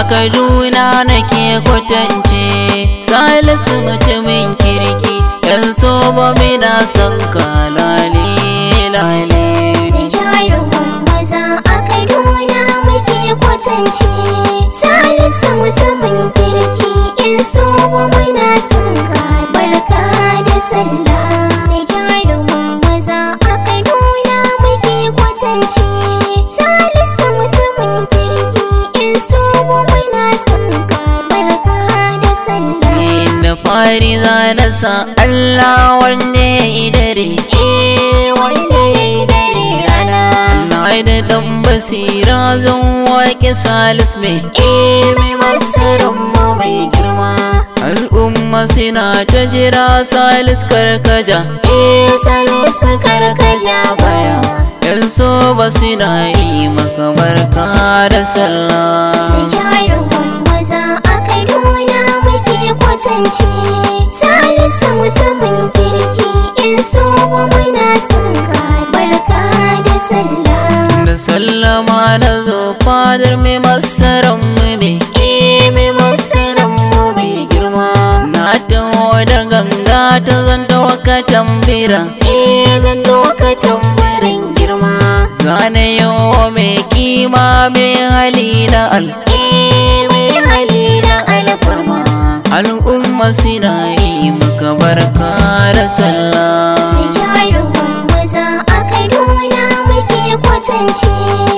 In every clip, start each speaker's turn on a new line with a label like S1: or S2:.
S1: a kaduna nake kwatance salisu mutumin kirki yan so ba mina son ka lale lale
S2: da jaruman maza a kaduna muke kwatance salisu mutumin kirki in so wa muna son ka barka da sallah da jaruman maza a kaduna muke kwatance salisu mutumin kirki in so wa muna son ka barka da sallah
S1: da fari za na sa Allah wanda ya yi dare
S2: eh wanda ya yi dare rana
S1: na da dan basira zan waƙe salis mai
S2: eh mai masarin mu mai girma
S1: al'umma suna ta jira salis karkaja
S2: eh salisu karkaja baya
S1: yan so ba suna yi maka barka da sallah
S2: jaruman maza a kaduna muke kwatance salisu mutumin kirki in so wa muna son ka barka da sallah
S1: da sallama na zo fadar mai masaran mu ne
S2: eh mai masarin mu mai girma
S1: na taho da ganga ta zan ka tambira
S2: eh zan doka tambarin girma
S1: zane yawa mai kima mai hali na al
S2: eh mai hali da alfarma
S1: al'umma suna yi maka barka da sallah
S2: jaruman maza a kaduna muke kwatance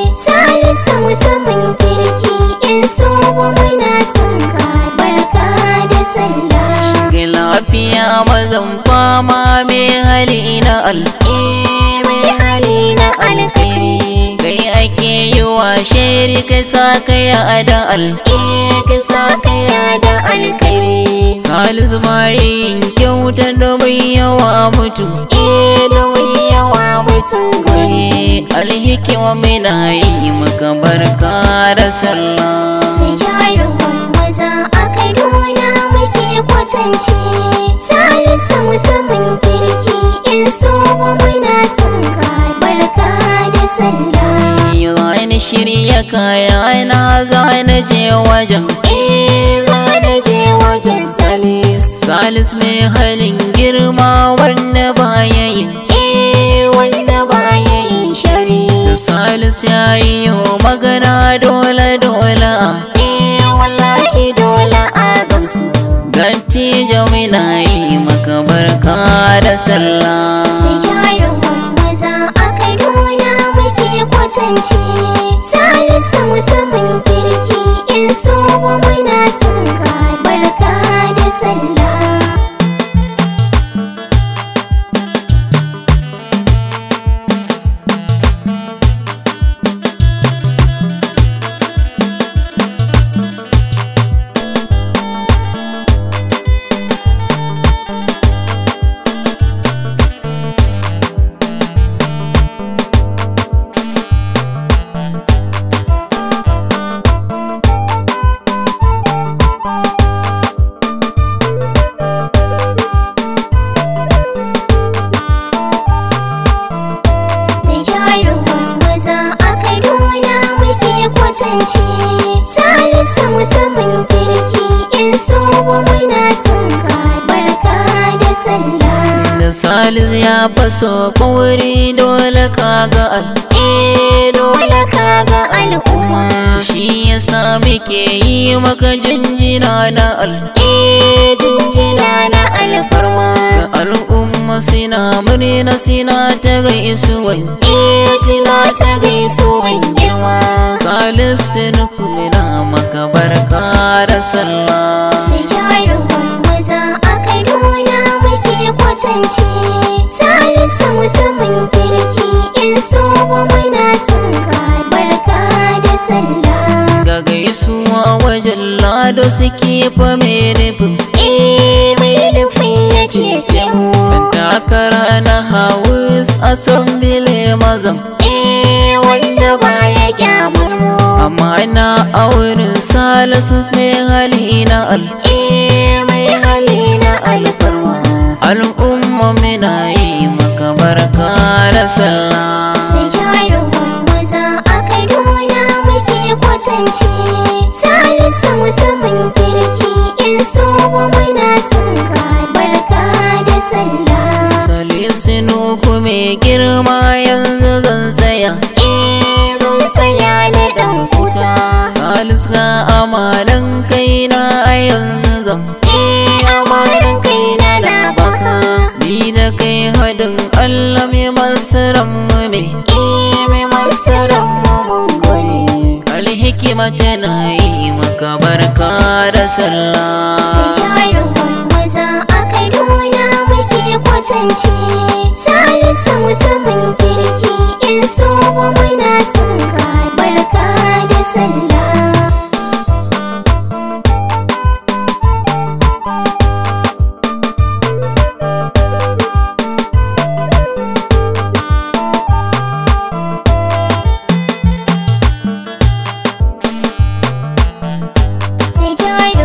S2: salisu mutumin kirki in so wa muna son ka barka da sallah
S1: ga lafiya mazan fama mai hali na al
S2: eh mai hali na alkhairi
S1: kai ake yi wa shiri kai sa kai a da al
S2: eh ka sa kaya da alkhairi
S1: salisu yin kyauta domin yawa mutu
S2: eh domin yawa mutum guri
S1: Wani alhikima mina yi maka barka da sallah
S2: jaruman maza a kaduna muke kwatance salisu mutumin kirki in so wa muna son ka barka da sallah
S1: Zani shirya kaya na zani je wajen
S2: eh za na je wajen salis
S1: Salis mai halin girma wanda baya yin
S2: eh wanda baya yin shari
S1: Da Salis ya yi wa magana dole dole a
S2: eh wallahi dole a gamsu
S1: Ganci jamina yi maka barka da sallah
S2: jaruman maza a kaduna muke kwatance salisu mutumin kirki in so wa muna son ka barka da sallah da jaruman maza a kaduna muke kwatance salisu mutumin kirki in so wa muna son ka barka da sallah
S1: Da Salis ya faso ɓauri dole kaga al
S2: eh dole ka ga al'umma
S1: Shi yasa muke yi maka jinjina na al
S2: eh jinjina na alfarma
S1: Ga al'umma sina murna sina ta gaisuwa
S2: eh suna ta gaisuwan girma
S1: Salisu nuku mina maka barka da sallah
S2: da jaruman maza a kaduna muke kwatance salisu mutumin kirki in so wa muna son ka barka da sallah
S1: Ga gaisuwa wajen lado suke fa mai nufin
S2: eh mai nufin ya cece mu
S1: Dan takara na Hawus Assembly mazan
S2: eh wanda baya kyamar mu
S1: Amma na auren Salisu mai hali na al
S2: eh mai hali na alfarma
S1: Al'umma mina yi maka barka da sallah
S2: da jaruman maza a kaduna muke kwatance salisu
S1: haska amalan kaina a yanzu zan
S2: Eh amarin kaina na baka
S1: ni da kai haɗin Allah mai masaran mu me
S2: Eh mai masaran mu mun gode
S1: alhikima tana yi maka barka da sallah
S2: jarumin maza a kaduna muke kwatance salisu mutumin kirki in so ba muna son ka barka da sallah jarumin